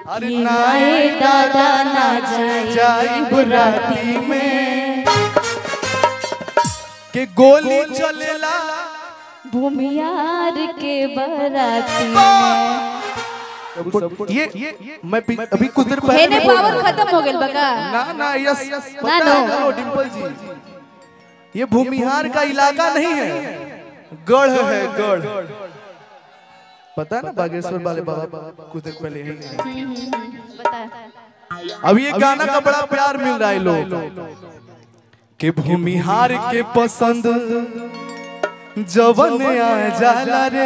अरे कि नाए नाए दादा ना जाई जाई बुराती में के गोली चलेला भूमियार के बराती में ये ये मैं पी- अभी कुछ देर पहले हेने भी बोल पावर रहा था। खत्म हो गइल बका ना ना यस ना, पता नो। है हेलो डिंपल जी ये भूमिहार का इलाका नहीं है गढ़ है गढ़ पता है ना बागेश्वर वाले बाबा कुछ देर पहले यही बता अब ये गाना का बड़ा प्यार मिल रहा है लोग कि भूमिहार के पसंद जवन आ जाला रे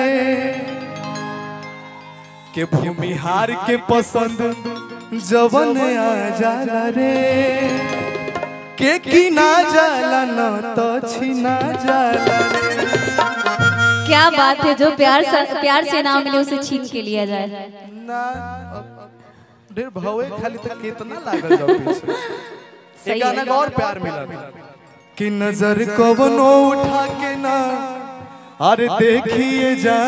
के भूमिहार के पसंद जवन आ जाला रे के की ना जाला ना तो छीना जाला रे क्या बात है जो प्यार से प्यार से नाम मिले उसे छीन के लिया जाए ना ढेर भवे खाली तक कितना लागल जाओ पीछे सही एक गाना है। का और प्यार मिला कि नजर कवनो उठा के ना अरे देखिए जा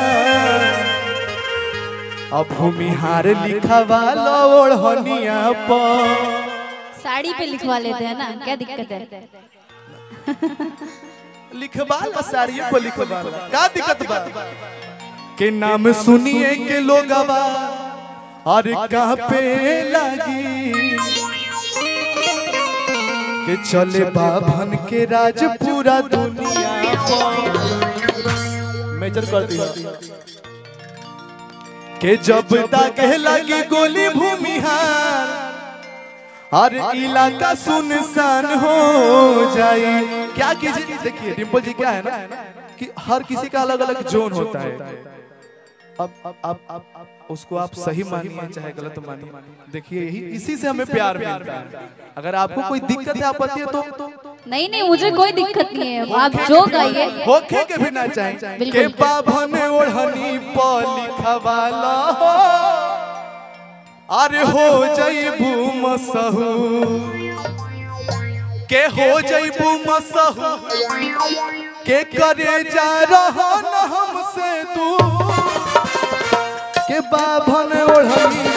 अब भूमिहार लिखा वाला ओढ़निया पर साड़ी पे लिखवा लेते हैं ना क्या दिक्कत है लिखवाला साड़ियों पर लिखवाला का दिक्कत बा के नाम सुनिए के लोगवा अरे कहाँ पे लगी के चले बाभन के राज पूरा दुनिया मेजर कर दिया के जब तक लगी गोली भूमिहार हर इलाका सुनसान हो जाए क्या कीजिए देखिए डिम्पल जी क्या है ना कि हर किसी का अलग अलग जोन होता है अब अब अब अब अब उसको आप सही मानिए चाहे गलत मानिए देखिए यही इसी से हमें प्यार मिलता है अगर आपको कोई दिक्कत है आपत्ति है तो नहीं नहीं मुझे कोई दिक्कत नहीं है आप जो गाइए होखे के भी ना चाहे बिल्कुल। के बाभन ओढ़नी पर लिखवाला हो अरे हो जईबू मसहू के हो जईबू मसहू के करे जा रहा न हमसे तू के बाभन ओढ़नी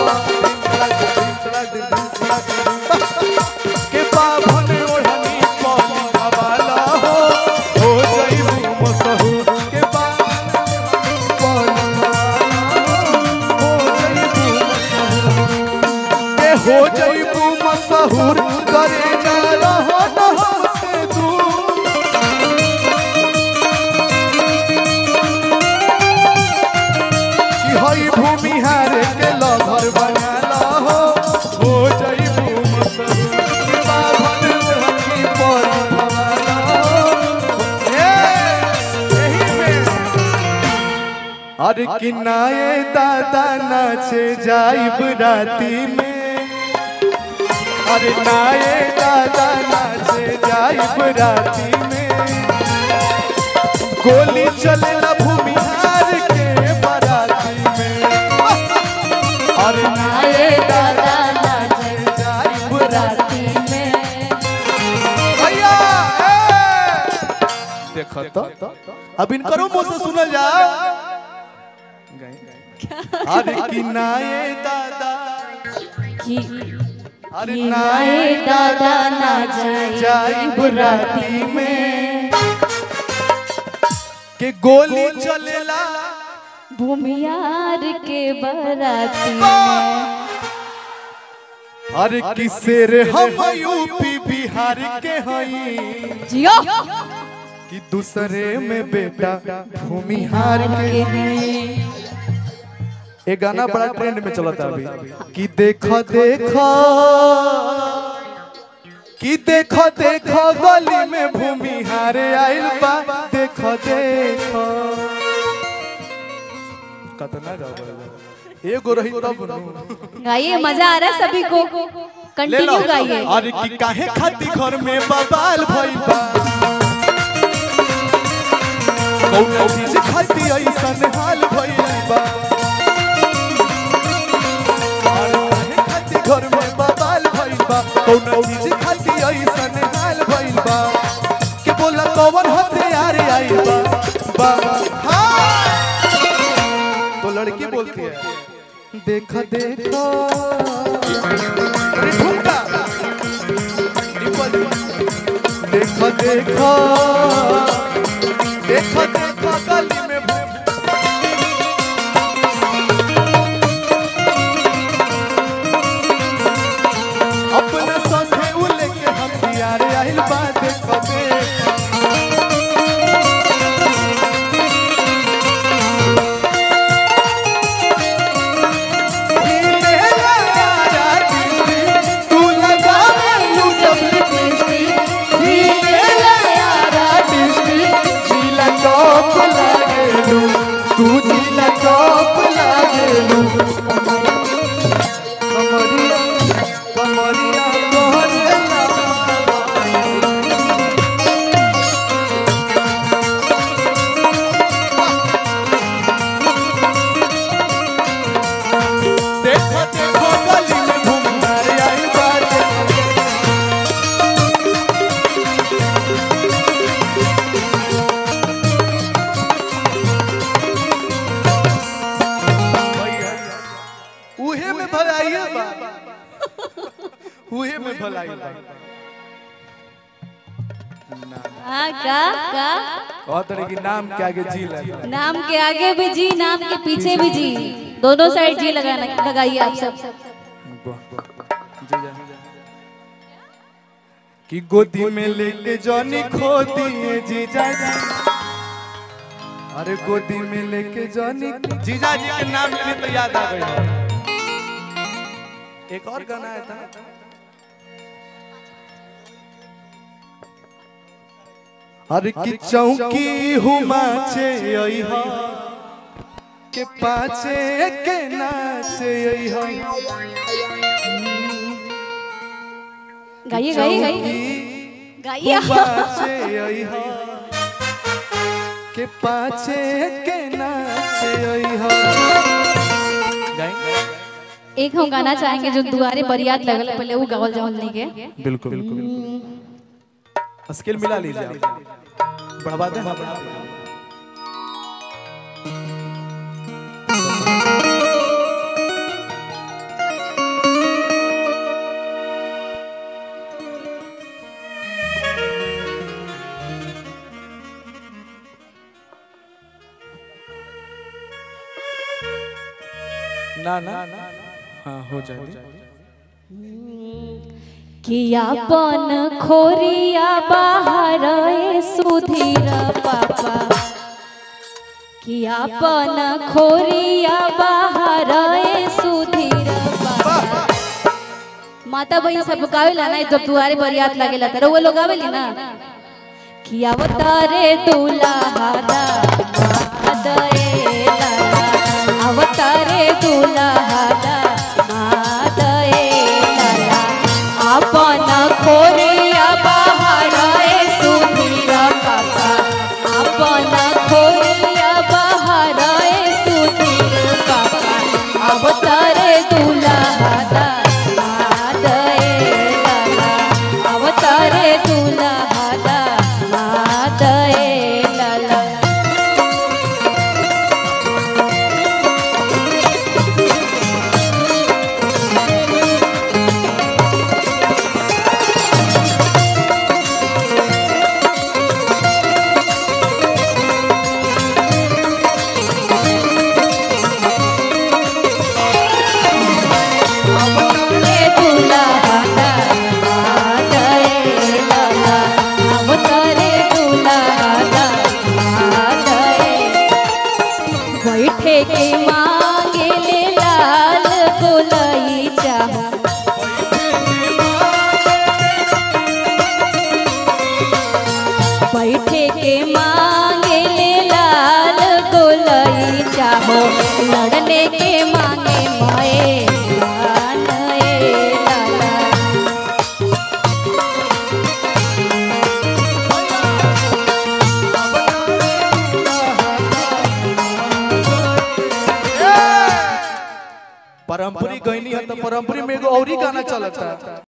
पर के बाभन ओढ़नी पर लिखवाला हो हो जईबू मसहू के बाभन ओढ़नी पर लिखवाला हो जईबू के हो जईबू मसहूर करे जा रहा न हमसे दूर कि हई भूमिहार के लभर बनाला हो हो जईबू मसहूर के बाभन ओढ़नी पर लिखवाला हो ए, यही में अरे किनाए दादा नाचे जाइब राती में अरे नाए दादा नाचे जाइब राती में गोली चलेला भूमिहार के बराती में अरे नाए आए दादा दादा नाचे जाइब राती में भैया ए! देखो तो अब इनकरो मुंह से सुनल जा अरे किनाए दादा कि अरे कि नाए दादा ना जाए जाइब राती में के गोली चलेला भूमियार के बराती में अरे किसेर हम यूपी बिहार के हई जियो कि दूसरे में बेटा भूमिहार के के हैं ये गाना बड़ा ट्रेंड में चला था अभी कि देखो देखो कि देखो देखो गली में भूमिहार आइल बा देखो देखो कतना गावल एगो रही तब नु गाइए मजा आ रहा है सभी को ले लो कंटिन्यू गाइए अरे कि काहे खाती घर में बबाल भइल बा कौनो चीज खाती ऐसन हाल भइल बा अरे काहे खाती घर में बबाल भइल बा कौनो चीज खाती ऐसन हाल भइल बा के बोला कौन हथियार आइल बा बा हाँ तो लड़की बोलती है देख देखो अरे ठुमका डिम्पल जी। देखो देखो देखो देखो गली में अपना संगे उ लेके हम यार आइल बा देखो देखो देखो देखो गली में घूमना रे आई बात उहे में भलाई बा उहे में भलाई बा हाँ का का कहत रहे कि नाम के आगे जी लगा नाम के आगे भी जी नाम के पीछे भी जी दोनों साइड जी लगाना लगाइए आप सब कि गोदी में लेके जॉनी खो दिए जीजा जी अरे गोदी में लेके जॉनी जीजा जी के नाम लेने तो याद आ गई एक और गाना आया था ना? अरे कि चौकी हुमाचे अइहा के पाछे के नाचे अइहा गाइए गाइए गाइए गाइए पाछे अइहा के पाछे के नाचे अइहा एक हम गाना चाहेंगे जो दुआरे बरियात लगल है, पहले वो गावल जाओ नहीं के बिल्कुल बिल्कुल स्केल मिला लीजिए आप बढ़वा दें हाँ बढ़ा दें ना ना हाँ हो जाए कियापन खोरिया बाहर ए सुधीर पापा कियापन खोरिया बाहर ए सुधीर पापा माता बहन सब गावेला ना जब दुआरे बरियात लागेला त वो लोग गावेली ना कि अवतारे दुल्हा दा मादए लाला अवतारे दुल्हा दा मादए लाला अपन खोरिया बाहर ए सुधीर काका अपन खोरिया बाहर ए सुधीर काका अवतारे दुल्हा दा मादए लाला अवतारे दुल्हा दा मादए लाला अवतारे दुल्हा दा मादए लाला अवतारे दुल्हा दा मादए बैठे के मांगे ले लाल गोलई चाहा बैठे के मांगे ले लाल गोलई चाहो लड़ने के मांगे मोए जान ए लाला परंपरी गईनी है तो परंपरी में एगो औरी गाना चलता